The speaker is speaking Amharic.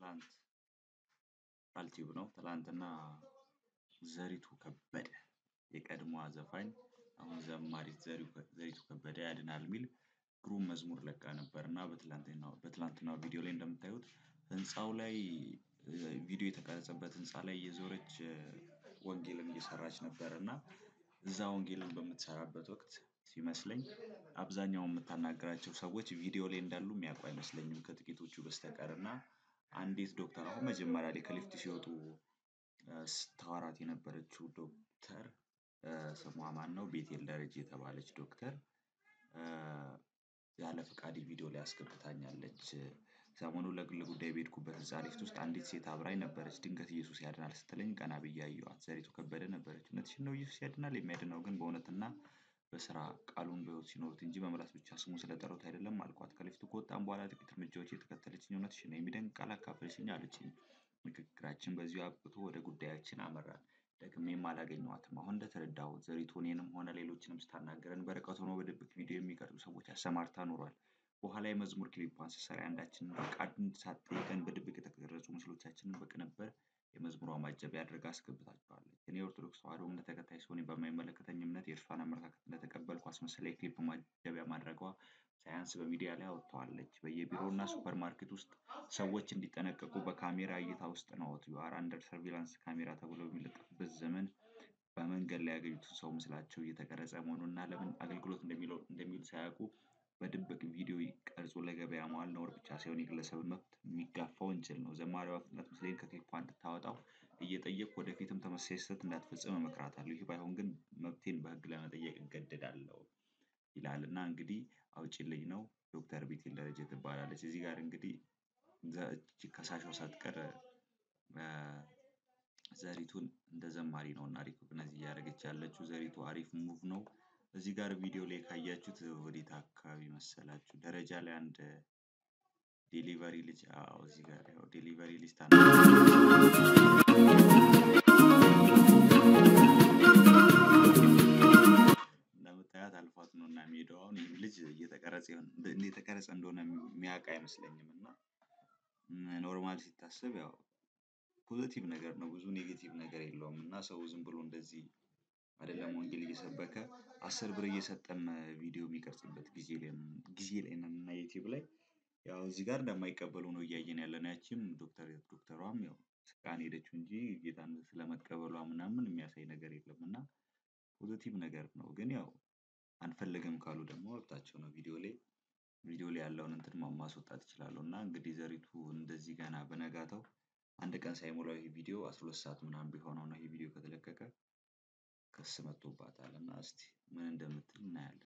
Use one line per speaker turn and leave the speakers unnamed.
ትላንት ቃልቲዩብ ነው ትላንትና ዘሪቱ ከበደ የቀድሞዋ ዘፋኝ አሁን ዘማሪት ዘሪቱ ከበደ ያድናል የሚል ግሩም መዝሙር ለቃ ነበር እና በትላንትናው በትላንትናው ቪዲዮ ላይ እንደምታዩት ህንፃው ላይ ቪዲዮ የተቀረጸበት ህንፃ ላይ እየዞረች ወንጌልን እየሰራች ነበር እና እዛ ወንጌልን በምትሰራበት ወቅት ሲመስለኝ አብዛኛውን የምታናግራቸው ሰዎች ቪዲዮ ላይ እንዳሉ የሚያውቁ አይመስለኝም ከጥቂቶቹ በስተቀር እና አንዲት ዶክተር አሁን መጀመሪያ ላይ ከሊፍት ሲወጡ ስታወራት የነበረችው ዶክተር ስሟ ማነው ቤቴል ደረጀ የተባለች ዶክተር ያለ ፍቃዴ ቪዲዮ ላይ አስገብታኛለች። ሰሞኑን ለግል ጉዳይ በሄድኩበት እዛ ሊፍት ውስጥ አንዲት ሴት አብራኝ ነበረች ድንገት ኢየሱስ ያድናል ስትለኝ ቀና ብዬ አየኋት ዘሪቱ ከበደ ነበረች እውነትሽን ነው ኢየሱስ ያድናል የሚያድነው ግን በእውነትና በስራ ቃሉን በህይወት ሲኖሩት እንጂ በምላስ ብቻ ስሙን ስለጠሩት አይደለም አልኳት ከሊፍቱ ከወጣን በኋላ ጥቂት እርምጃዎች እየተከተለችኝ እውነትሽን ነው የሚደንቅ ቃል አካፈልሽኝ አለችኝ። ንግግራችን በዚሁ አብቅቶ ወደ ጉዳያችን አመራን ደግሜም አላገኘኋትም አሁን እንደተረዳሁት ዘሪቱ እኔንም ሆነ ሌሎችንም ስታናግረን በርቀት ሆኖ በድብቅ ቪዲዮ የሚቀርጹ ሰዎች አሰማርታ ኖሯል። በኋላ የመዝሙር ክሊፑን ስትሰራ የአንዳችንን ፈቃድ ሳትጠይቀን በድብቅ የተቀረጹ ምስሎቻችንን በቅንብር የመዝሙሯ ማጀቢያ አድርጋ አስገብታቸዋለች። እኔ የኦርቶዶክስ ተዋህዶ እምነት ተከታይ ስሆን በማይመለከተኝ እምነት የእርሷን አመለካከት እንደተቀበልኩ አስመስላ የክሊፕ ማጀቢያ ማድረጓ ሳያንስ በሚዲያ ላይ አውጥተዋለች። በየቢሮውና ሱፐርማርኬት ውስጥ ሰዎች እንዲጠነቀቁ በካሜራ እይታ ውስጥ ነዎት ዩ አር አንደር ሰርቪላንስ ካሜራ ተብሎ በሚለጠፍበት ዘመን በመንገድ ላይ ያገኙትን ሰው ምስላቸው እየተቀረጸ መሆኑንና ለምን አገልግሎት እንደሚውል ሳያውቁ በድብቅ ቪዲዮ ቀርጾ ለገበያ ማዋል ነውር ብቻ ሳይሆን የግለሰብን መብት የሚጋፋ ወንጀል ነው። ዘማሪዋ በፍጥነት ምስሌን ከክሊፑ እንድታወጣው እየጠየቅኩ ወደፊትም ተመሳሳይ ስህተት እንዳትፈጽም እመክራታለሁ ይህ ባይሆን ግን መብቴን በህግ ለመጠየቅ እገደዳለሁ። ይላል እና እንግዲህ አውጪልኝ ነው ዶክተር ቤቴል ደረጀ ትባላለች እዚህ ጋር እንግዲህ ከሳሿ ሳትቀር ዘሪቱን እንደ ዘማሪ ነው እና ሪኮግናይዝ እያደረገች ያለችው ዘሪቱ አሪፍ ሙቭ ነው። እዚህ ጋር ቪዲዮ ላይ ካያችሁት ወዴት አካባቢ መሰላችሁ ደረጃ ላይ አንድ ዴሊቨሪ ልጅ አዎ እዚህ ጋር ያው ዴሊቨሪ ልጅ እንደምታያት አልፏት ነው እና የሚሄደው አሁን ይሄ ልጅ እየተቀረጸ እየተቀረጸ እንደሆነ የሚያውቅ አይመስለኝም እና ኖርማል ሲታሰብ ያው ፖዘቲቭ ነገር ነው ብዙ ኔጌቲቭ ነገር የለውም እና ሰው ዝም ብሎ እንደዚህ አይደለም ወንጌል እየሰበከ አስር ብር እየሰጠም ቪዲዮ የሚቀርጽበት ጊዜ ላይ ጊዜ ላይ ነን እና ዩቲዩብ ላይ ያው እዚህ ጋር እንደማይቀበሉ ነው እያየን ያለነው ያቺም ዶክተር ዶክተሯም ያው ስቃ ነው የሄደችው እንጂ ጌታን ስለመቀበሏ ምናምን የሚያሳይ ነገር የለም እና ፖዘቲቭ ነገር ነው ግን ያው አንፈልግም ካሉ ደግሞ መብታቸው ነው ቪዲዮ ላይ ቪዲዮ ላይ ያለውን እንትን ማስወጣት ይችላሉ እና እንግዲህ ዘሪቱ እንደዚህ ገና በነጋታው አንድ ቀን ሳይሞላው ይሄ ቪዲዮ አስራ ሁለት ሰዓት ምናምን ቢሆነው ነው ይሄ ቪዲዮ ከተለቀቀ ክስ መጥቶባታል እና እስቲ ምን እንደምትል እናያለን